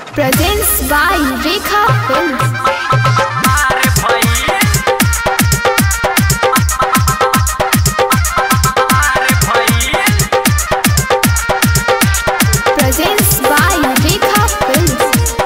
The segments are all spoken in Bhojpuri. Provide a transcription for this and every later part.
Presents by Rekha Films. Presents by Rekha Films.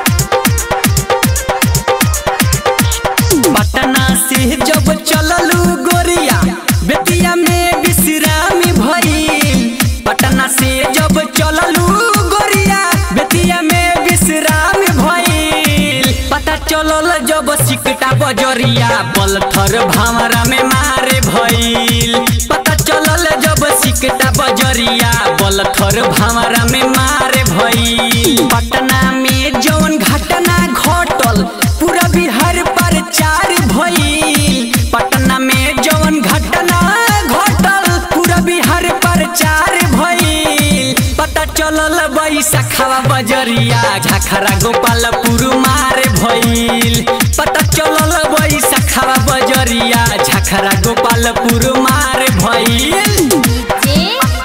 Patna से जब चललू गोरिया बेतिया में विश्राम भइल पटना से जब चललू गोरिया बेतिया में विश्राम भइल पता चलल जब सिकटा बजरिया बलथर भावरा में मारे भइल पता चलल जब सिकटा बजरिया बलथर भावरा में मारे भइल पटना में जौन घटना घटल पूरा बिहार पर चार भइल पटना में जौन घटना घटल पूरा बिहार पर चार भइल पता चलल बैसखवा बजरिया झखरा गोपालपुर मार भइल पता चलल बैसखवा बजरिया झखरा गोपालपुर मार भइल J.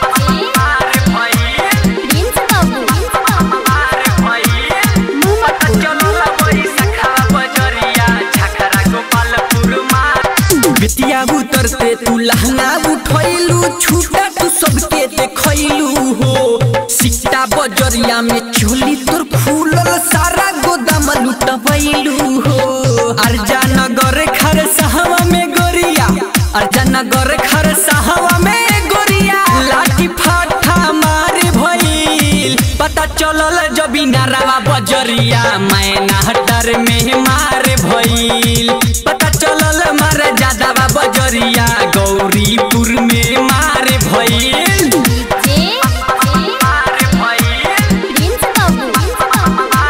Prince Babu. बिटिया उतरते तू लहंगा उठैलू छूटा तू सबके देखैलू हो सिक्टा बजरिया में चोली तोर फूलल सारा गोदाम लुटबैलू हो अर्जा नगर खर सहवा में गोरिया अर्जा नगर खर सहवा में गोरिया लाठी फाठा मारे भइल पता चलल जबी नारावा बजरिया मैना हटर में मारे भइल पता चलल मार जादावा बजरिया गौरीपुर में मारे भइल J. Prince Babu.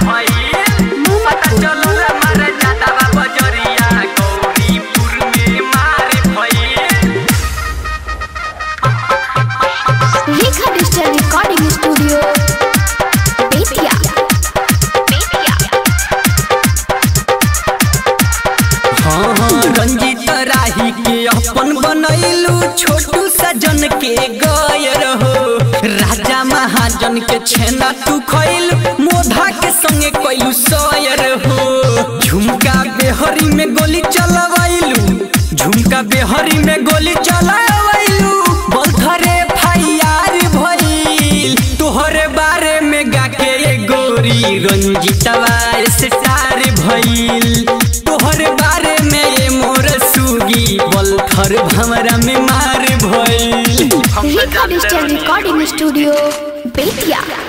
Rekha Digital Recording Studio. Betia. हाँ हाँ रंजीत राही के अपन बनैलू छोटू सजन के गयर हो राजा महाजन के छेना तू खैल मोधा के संगे कैलू सयर हो झुमका बेहरी में गोली चलवैलू झुमका बेहरी में गोली चलवैलू बलथरे फाइयार भइल तोहरे बारे में गाके ये गोरी रंजीतवा स्टार भइल तोहरे बारे में ये मोर सुगी बलथर भमरा में मार भइल Rekha Digital Recording Studio. Betia.